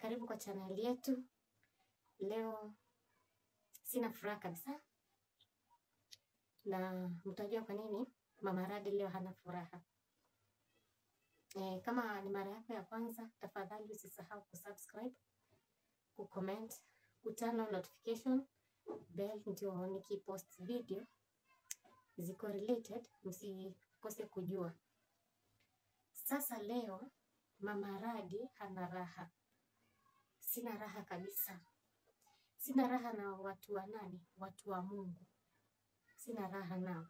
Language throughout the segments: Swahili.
Karibu kwa chaneli yetu. Leo sina furaha kabisa, na mtajua kwa nini Mama Radi leo hana furaha. E, kama ni mara yako ya kwanza, tafadhali usisahau kusubscribe, kucomment, kutana notification bell, ndio nikipost video ziko related msikose kujua. Sasa leo Mama Radi hana raha. Sina raha kabisa. Sina raha na watu wa nani? Watu wa Mungu. Sina raha nao.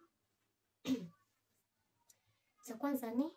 Cha kwanza ni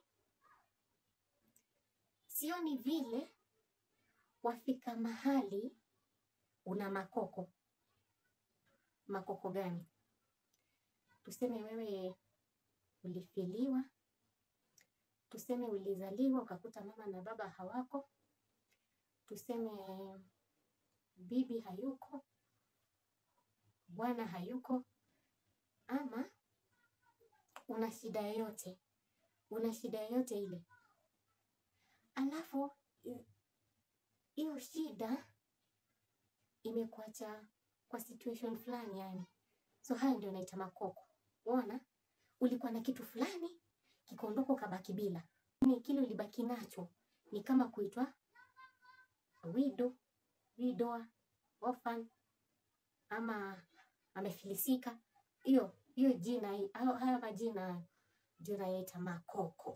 sioni vile wafika mahali una makoko. Makoko gani? Tuseme wewe ulifiliwa, tuseme ulizaliwa ukakuta mama na baba hawako, tuseme bibi hayuko, bwana hayuko, ama una shida yoyote, una shida yoyote ile, alafu i- hiyo shida imekuacha kwa situation fulani yani. So haya ndio naita makoko. Unaona, ulikuwa na kitu fulani kikaondoka, ukabaki bila ni kile ulibaki nacho, ni kama kuitwa widow, widowa, orphan ama amefilisika. Hiyo hiyo jina hii- hayo haya majina ndio nayaita makoko.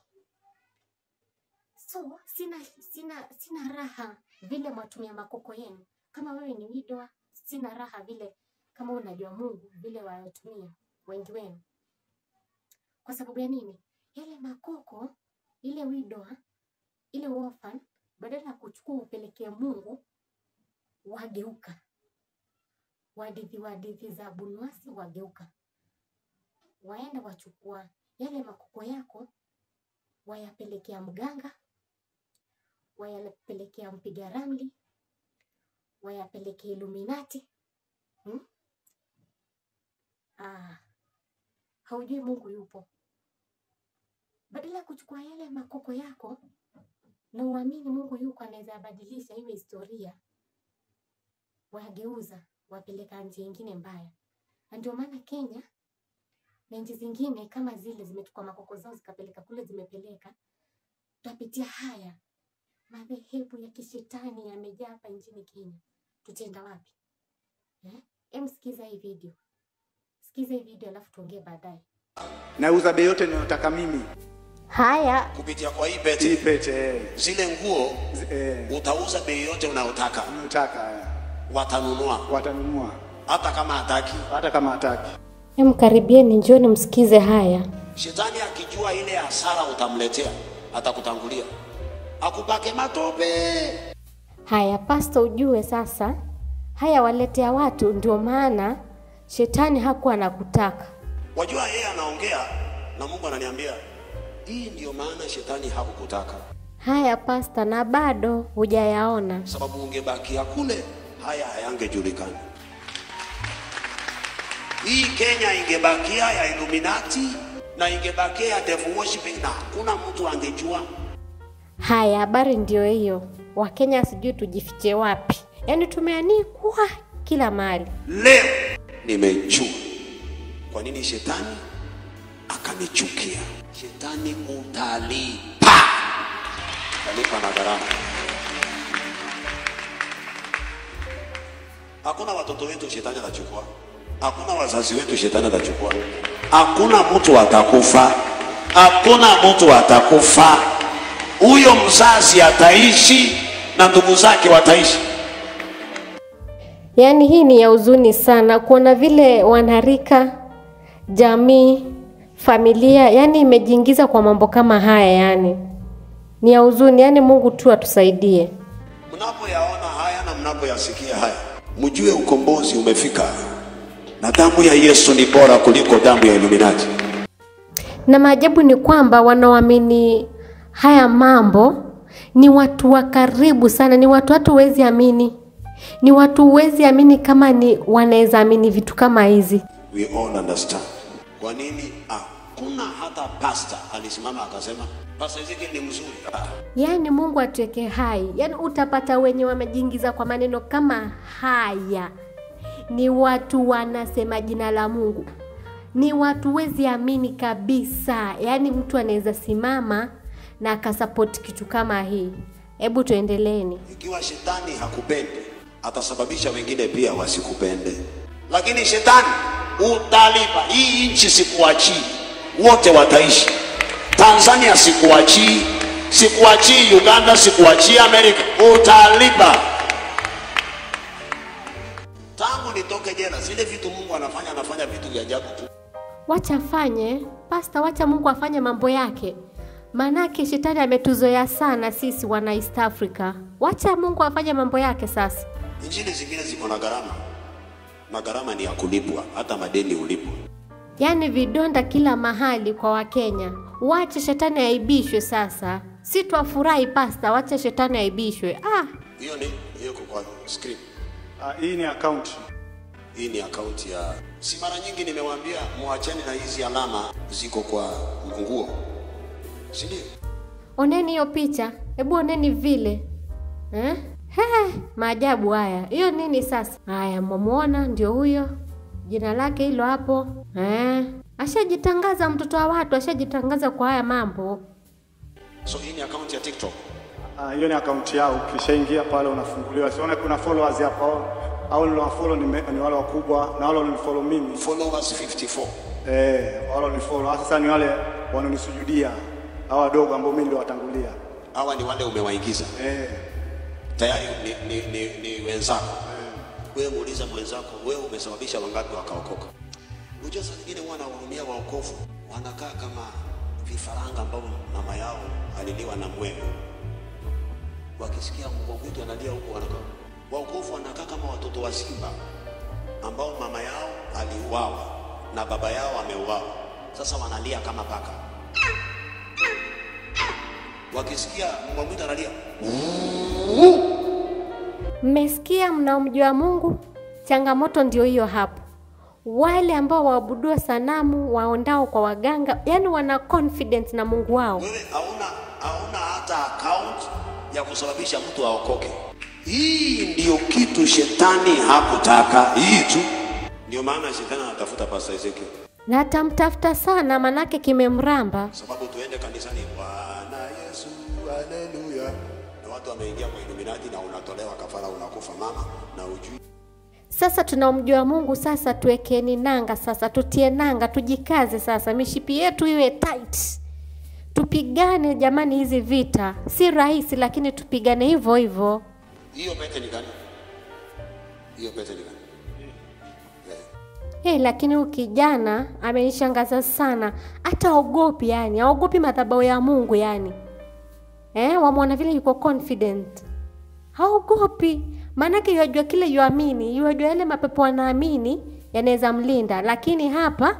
So sina sina sina raha vile mwatumia makoko yenu. Kama wewe ni widowa, sina raha vile kama unajua Mungu vile wayatumia wengi wenu. Kwa sababu ya nini? Yale makoko, ile widowa, ile orphan, badala ya kuchukua upelekee Mungu, wageuka wadithi wadithi za Abunwasi, wageuka waenda wachukua yale makoko yako, wayapelekea mganga, wayapelekea mpiga ramli, wayapelekea Illuminati. Hmm? Ah, haujui Mungu yupo. Badala ya kuchukua yale makoko yako na uamini Mungu yuko anaweza yabadilisha iwe historia, wageuza wapeleka nchi nyingine mbaya. Na ndio maana Kenya na nchi zingine kama zile zimechukua makoko zao zikapeleka kule, zimepeleka tutapitia haya. Madhehebu ya kishetani yamejaa hapa nchini Kenya, tutaenda wapi eh? Em, sikiza hii video, sikiza hii video alafu tuongee baadaye. nauza bei yote ninayotaka mimi. Haya, kupitia kwa hii Hii pete pete eh, zile nguo zi- eh, utauza bei yote unayotaka ninayotaka eh, watanunua watanunua hata kama hataki hata kama hataki. em, karibieni, njoni msikize haya. shetani akijua ile hasara utamletea atakutangulia akupake matope Haya pasta, ujue sasa haya waletea watu, ndio maana shetani hakuwa anakutaka. wajua yeye anaongea na mungu ananiambia hii ndiyo maana shetani hakukutaka Haya pasta, na bado hujayaona. sababu ungebakia kule haya hayangejulikana hii kenya ingebakia ya illuminati na ingebakia ya devil worshiping na hakuna mtu angejua Haya, habari ndio hiyo. Wakenya sijui tujifiche wapi, yaani tumeanikwa kila mahali. leo nimejua kwa nini shetani akanichukia shetani utalipa utalipa na gharama hakuna watoto wetu shetani atachukua hakuna wazazi wetu shetani atachukua hakuna mtu atakufa hakuna mtu atakufa huyo mzazi ataishi na ndugu zake wataishi Yaani hii ni ya huzuni sana kuona vile wanarika, jamii, familia, yaani imejiingiza kwa mambo kama haya, yaani ni ya huzuni. Yaani Mungu tu atusaidie. Mnapoyaona haya na mnapoyasikia haya, mjue ukombozi umefika, na damu ya Yesu ni bora kuliko damu ya Illuminati. Na maajabu ni kwamba wanaoamini haya mambo ni watu wa karibu sana, ni watu hatu huwezi amini, ni watu huwezi amini kama ni wanaweza amini vitu kama hizi. We all understand kwa nini ah, hakuna hata pasta alisimama akasema pasta Ezekiel ni mzuri. Ah, Yaani Mungu atuweke hai. Yaani utapata wenye wamejiingiza kwa maneno kama haya, ni watu wanasema jina la Mungu, ni watu wezi amini kabisa. Yaani mtu anaweza simama na akasapoti kitu kama hii. Hebu tuendeleeni. Ikiwa shetani hakupendi, atasababisha wengine pia wasikupende. Lakini shetani utalipa. Hii nchi sikuachii, wote wataishi. Tanzania sikuachii, sikuachii Uganda, sikuachii Amerika, utalipa. Tangu nitoke jela, zile vitu Mungu anafanya, anafanya vitu vya ajabu tu. Wacha afanye pasta, wacha Mungu afanye mambo yake, maanake shetani ametuzoea sana sisi wana East Africa. Wacha Mungu afanye mambo yake sasa. Injili zingine ziko na gharama, na gharama ni ya kulipwa, hata madeni ulipwa. Yaani vidonda kila mahali kwa Wakenya. Wache shetani aibishwe sasa, si twafurahi pasta, wache shetani aibishwe. Ah, Hiyo ni hiyo iko kwa screen. Ah, hii ni akaunti. Hii ni akaunti ya, si mara nyingi nimewaambia muachane na hizi alama ziko kwa nguo, si ndio? oneni hiyo picha, hebu oneni vile eh? He, maajabu haya. Hiyo nini sasa? Haya, mwamuona ndio huyo, jina lake hilo hapo eh? Ashajitangaza mtoto wa watu, ashajitangaza kwa haya mambo. So hii ni akaunti ya TikTok. Ah, hiyo ni akaunti yao. Ukishaingia pale unafunguliwa. Siona kuna followers hapa au au niliowafollow ni, me- ni wale wakubwa na wale walionifollow mimi. Followers 54. Eh, wale walionifollow. Sasa ni wale wanaonisujudia. Hao wadogo ambao mimi ndio watangulia. Hawa ni wale umewaingiza Eh, tayari, ni, ni, ni, ni wenzako. Wewe muuliza mwenzako, wewe umesababisha wangapi wakaokoka? Unajua saa nyingine huwa wanahurumia waokofu, wanakaa kama vifaranga ambao mama yao aliliwa na mwewe. Wakisikia mbwa mwitu analia huko, wanakaa waokofu, wanakaa kama watoto wa simba ambao mama yao aliuawa na baba yao ameuawa. Sasa wanalia kama paka. Wakisikia mbwa mwitu analia, Mmesikia, mnaomjua Mungu? Changamoto ndio hiyo hapo. Wale ambao waabudu sanamu waondao kwa waganga, yani wana confidence na Mungu wao. wewe hauna hauna hata account ya kusababisha mtu aokoke. Hii ndio kitu shetani hakutaka, hii tu. Ndio maana shetani anatafuta Pastor Ezekiel, Na atamtafuta sana, manake kimemramba. sababu tuende kanisani, Bwana Yesu, haleluya, na watu wameingia kwa Illuminati na unatolewa kafara, unakufa mama na ujui. Sasa tunaomjua Mungu, sasa tuwekeni nanga, sasa tutie nanga, tujikaze sasa, mishipi yetu iwe tight, tupigane jamani. Hizi vita si rahisi, lakini tupigane hivyo hivyo. Hiyo pete ni gani? Hiyo pete ni gani? Eh, Hey, lakini huyu kijana amenishangaza sana, hata ogopi yani, haogopi madhabahu ya Mungu yani. Eh, wamwona vile yuko confident, haogopi maanake yajua kile yuamini, yajua yale mapepo anaamini yanaweza mlinda, lakini hapa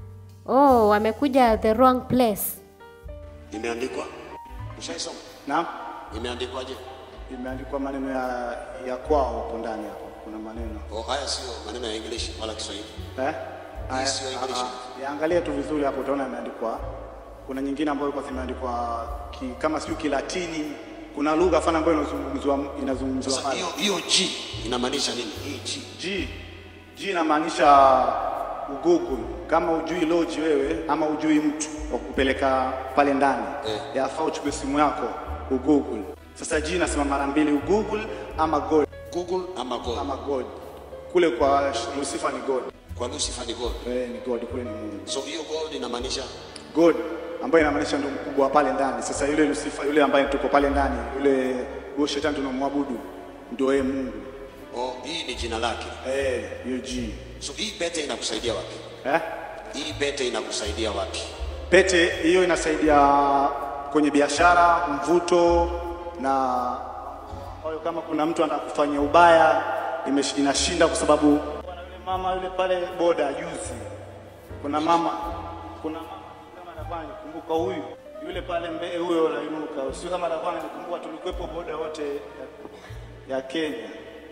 oh, wamekuja the wrong place. Imeandikwa, ushaisoma? na Imeandikwaje? imeandikwa maneno ya ya kwao hapo ndani hapo. Kuna maneno. Oh, haya sio maneno ya English wala Kiswahili. Eh? Haya, sio English. ah, ah, Yaangalie tu vizuri hapo utaona imeandikwa. Kuna nyingine ambayo ilikuwa zimeandikwa ki, kama sio Kilatini. Kuna lugha fulani ambayo inazungumzwa inazungumzwa Sasa pale. hiyo hiyo G inamaanisha nini? Hii G. G G inamaanisha ugugu. Kama ujui loji wewe ama ujui mtu wa kupeleka pale ndani Eh. yafaa uchukue simu yako ugugu. Sasa G inasema mara mbili ugugu ama God Google ama God. ama God. Kule kwa Lucifer ni God. Kwa Lucifer ni God. Eh, ni God kule ni Mungu. So hiyo God inamaanisha God ambaye inamaanisha ndio mkubwa wa pale ndani. Sasa yule Lucifer yule ambaye tuko pale ndani, yule huyo shetani tunamwabudu ndio yeye Mungu. oh, hii ni jina lake. Eh, hiyo G. So hii pete inakusaidia wapi? Eh? Hii pete inakusaidia wapi? Pete hiyo inasaidia kwenye biashara, mvuto na kwa hiyo kama kuna mtu anakufanyia ubaya imesh- inashinda kwa sababu kuna yule mama yule pale boda juzi. Kuna mama kuna mama kama anakuwa nikumbuka huyu yule pale mbele huyo anainuka. Sio kama anakuwa nikumbuka tulikuwepo boda wote ya, ya Kenya.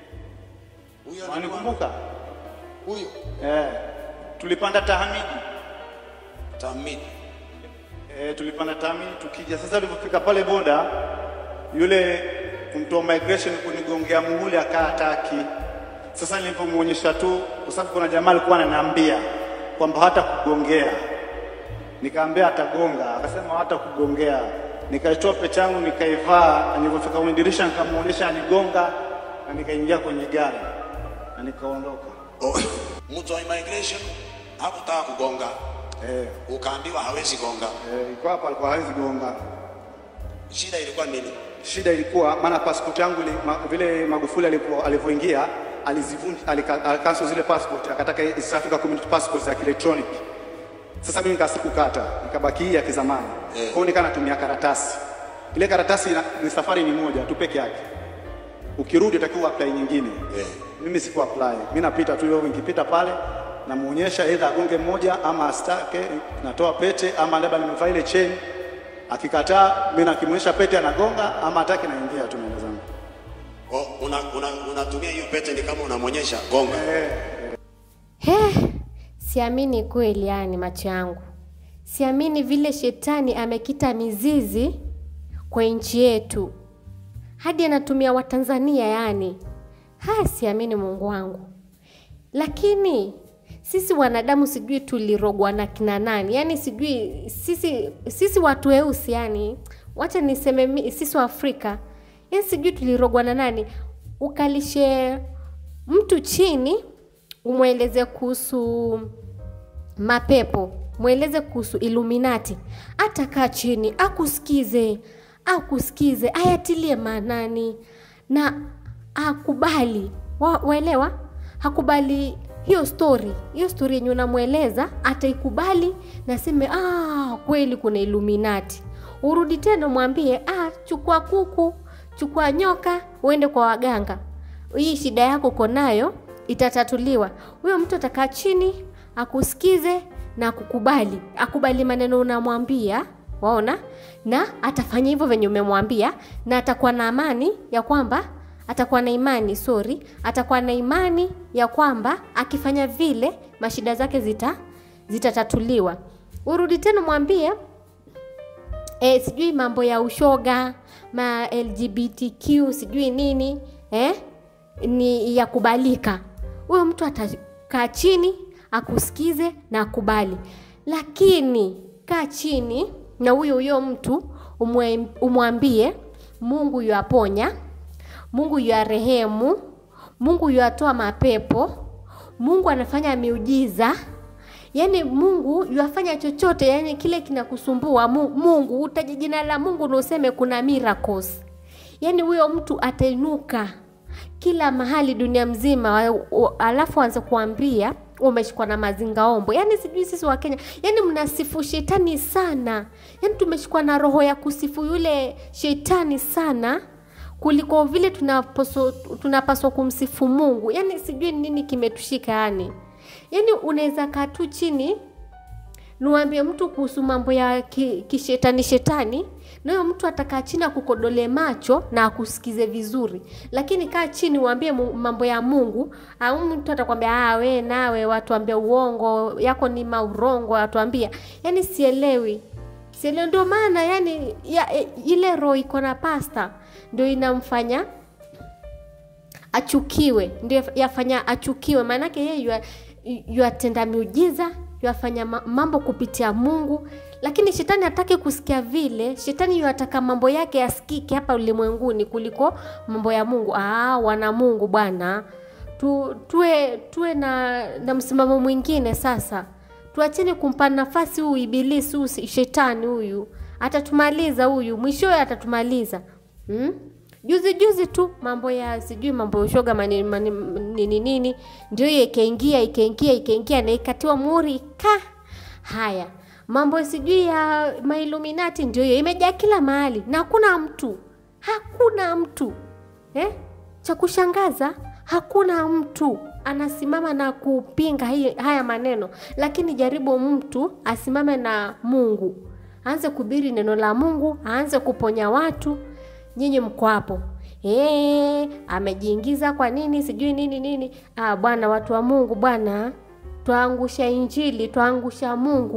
Huyo Wanikumbuka? Huyo. Eh. Tulipanda tahamidi. Tamini. E, tulipanda tami tukija. Sasa tulipofika pale boda, yule mtu wa migration kunigongea muhuri akaa hataki. Sasa nilipomuonyesha tu, kwa sababu kuna jamaa alikuwa ananiambia kwamba hata kugongea, nikaambia atagonga, akasema hata kugongea. Nikaitoa pete yangu nikaivaa, nilipofika kwenye dirisha nikamuonyesha anigonga, na nikaingia kwenye gari na nikaondoka. Oh, mtu wa immigration hakutaka kugonga, Eh, ukaambiwa hawezi gonga. eh, iko hapa alikuwa hawezi gonga. Shida ilikuwa nini? Shida ilikuwa maana passport yangu ili, ma, vile Magufuli alipo- alivyoingia alizivunja alika- alikansel zile passport akataka East Africa Community passport za kielektroniki. Sasa mimi nikasikukata nikabaki hii ya kizamani. Kwa hiyo nikaa natumia karatasi. Ile karatasi ina, ni safari ni moja tu peke yake. Ukirudi utakiwa apply nyingine. Eh. Mimi siku apply. Mimi napita tu hiyo nikipita pale namuonyesha either agonge mmoja ama astake, natoa pete ama labda nimevaa ile chain. Akikataa mimi nakimuonyesha pete anagonga ama hataki naingia tu naenda zangu. Oh, una, una, unatumia hiyo pete ni kama unamwonyesha gonga. He, siamini kweli, yani macho yangu, siamini vile shetani amekita mizizi kwa nchi yetu hadi anatumia Watanzania yani. Ha, siamini Mungu wangu. Lakini sisi wanadamu sijui tulirogwa na kina nani, yani sijui sisi sisi watu weusi yani, wacha niseme mi- sisi wa Afrika yani sijui tulirogwa na nani, ukalishe mtu chini umweleze kuhusu mapepo, mweleze kuhusu Illuminati, atakaa chini akusikize, akusikize, ayatilie maanani na akubali. Wa, waelewa? Hakubali hiyo story, hiyo story yenye unamweleza ataikubali na seme ah, kweli kuna Illuminati. Urudi tena mwambie ah, chukua kuku, chukua nyoka, uende kwa waganga hii shida yako uko nayo itatatuliwa. Huyo mtu atakaa chini akusikize na akukubali, akubali maneno unamwambia, waona, na atafanya hivyo venye umemwambia, na atakuwa na amani ya kwamba atakuwa na imani sorry, atakuwa na imani ya kwamba akifanya vile mashida zake zita zitatatuliwa. Urudi tena mwambie e, sijui mambo ya ushoga ma LGBTQ sijui nini eh, ni ya kubalika. Huyo mtu atakaa chini akusikize na akubali, lakini kaa chini na huyo huyo mtu umwe- umwambie Mungu yuaponya, Mungu yuarehemu, Mungu yuatoa mapepo, Mungu anafanya miujiza yaani mungu yuafanya chochote yani kile kinakusumbua Mu- mungu utaje jina la mungu na useme kuna miracles yaani huyo mtu atainuka kila mahali dunia mzima wa- wa- alafu anze kuambia umeshikwa na mazingaombo yaani sijui sisi wa kenya yaani mnasifu shetani sana yaani tumeshikwa na roho ya kusifu yule shetani sana kuliko vile tunapaswa tunapaswa kumsifu mungu yaani sijui nini kimetushika yani yaani unaweza kaa tu chini niwaambie mtu kuhusu mambo ya ki- kishetani shetani nayo mtu atakaa chini akukodole macho na akusikize vizuri lakini kaa chini uambie mu- mambo ya mungu au mtu atakwambia ah, we nawe watuambia uongo yako ni maurongo watuambia yaani sielewi sielewi ndio maana yani ya, e, ile roho iko na pasta ndio inamfanya achukiwe ndio yafanya achukiwe maanake yeye yua- yuatenda miujiza yuafanya ma- mambo kupitia mungu lakini shetani hataki kusikia vile shetani yuataka mambo yake yasikike hapa ulimwenguni kuliko mambo ya mungu ah, wana mungu bwana tu, tuwe tuwe na, na msimamo mwingine sasa tuacheni kumpa nafasi huyu ibilisi huyu si- shetani huyu atatumaliza huyu mwishowe atatumaliza hmm? juzi juzi tu mambo ya sijui mambo ya ushoga mani- mani- nini nini ndio hiyo ikaingia ikaingia ikaingia na ikatiwa muhuri ka haya mambo sijui ya mailuminati ndio hiyo imejaa kila mahali na hakuna mtu hakuna mtu eh? cha kushangaza hakuna mtu anasimama na kupinga hii, haya maneno lakini jaribu mtu asimame na mungu aanze kubiri neno la mungu aanze kuponya watu nyinyi mko hapo Eh, amejiingiza kwa nini sijui nini nini ah, bwana watu wa mungu bwana twaangusha injili twaangusha mungu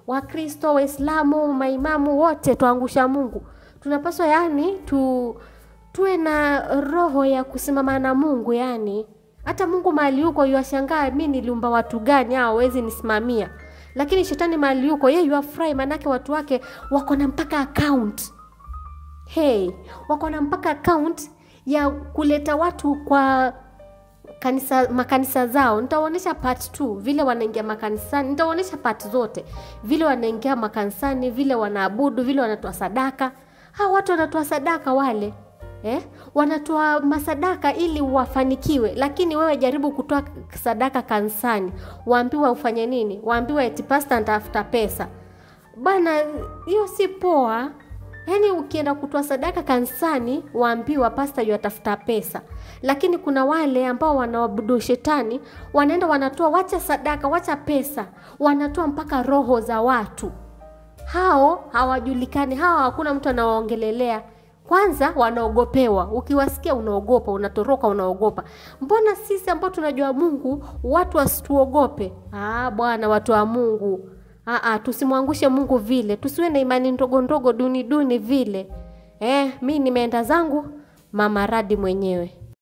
Wakristo, Waislamu, maimamu wote tuangusha Mungu. Tunapaswa yani tu tuwe na roho ya kusimama na Mungu yani. Hata Mungu mahali yuko yuashangaa, mi niliumba watu gani hao hawezi nisimamia. Lakini shetani mahali yuko yeye yuafurahi, manake watu wake wako na mpaka account. Hey, wako na mpaka account ya kuleta watu kwa kanisa makanisa zao nitaonyesha part 2 vile wanaingia makanisani nitaonyesha part zote vile wanaingia makanisani vile wanaabudu vile wanatoa sadaka hawa watu wanatoa sadaka wale eh? wanatoa masadaka ili wafanikiwe lakini wewe jaribu kutoa sadaka kanisani waambiwa ufanye nini waambiwa eti pasta ntafuta pesa bana hiyo si poa yaani ukienda kutoa sadaka kanisani waambiwa pasta yatafuta pesa lakini kuna wale ambao wanaabudu shetani wanaenda wanatoa wacha sadaka wacha pesa wanatoa mpaka roho za watu hao hawajulikani hao hakuna mtu anawaongelelea kwanza wanaogopewa ukiwasikia unaogopa unatoroka unaogopa mbona sisi ambao tunajua mungu watu wasituogope ah bwana watu wa mungu Aa, tusimwangushe mungu vile tusiwe na imani ndogo ndogo duni duni vile eh, mi nimeenda zangu mama radi mwenyewe